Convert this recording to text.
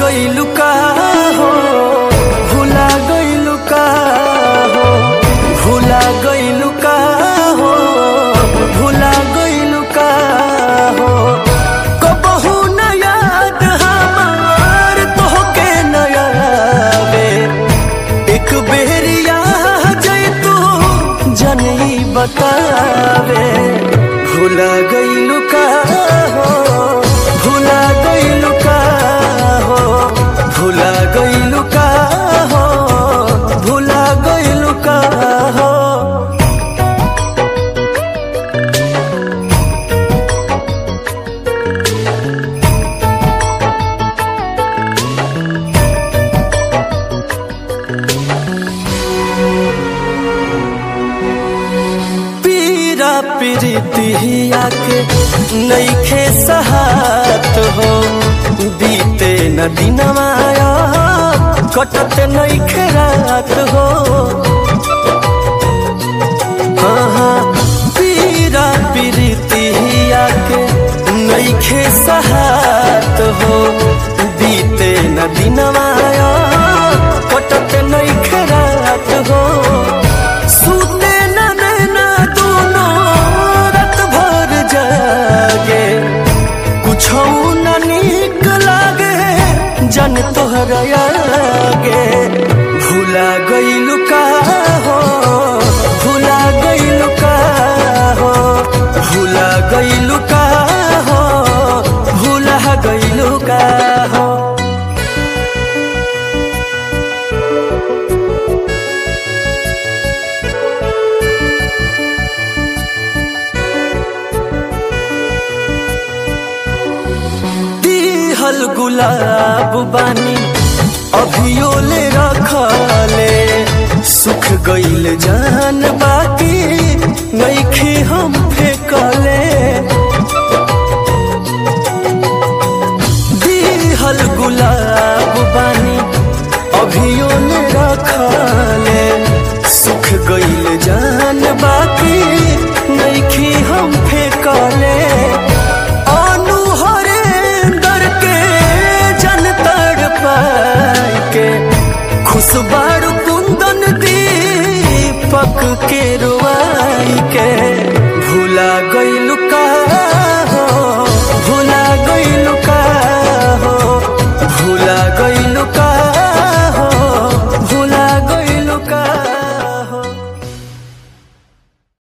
गइलु का हो भुला गइलु का हो भुला गइलु का हो भुला गइलु का हो कबहू न याद हमार तोहके न आवे एक बेरिया जैतू जनई बतावे भुला गइलु का हो भुला गइलु का हो भुला गइलु का हो भुला गइलु का हो पीरा पीरितिया के नईखे सहात हो बीते न दिनमाया कटत नईखे रात हो हाँ हाँ पीरा पीरितिया के नईखे सहात हो बीते न दिनमाया कटत नईखे रात हो सूते न नैना दोनों रात भर जागे कुछ न निक लागे जन तोहर आगे भुला गइलु का हो भुला गइलु का हो भुला गइलु का हो भुला गइलु का हो दिहल गुलाब बानी अभियो ले रखले सुख गइल जान बाकी नईखे हम फेकले दिहल गुलाब बानी अभियो ले रखले सुख गइल जान बाकी नईखे हम फेकले अनु हरेंदर के जन तड़ पाई के खुशबार कुंदन दीपक के रुआई के भुला गइलु का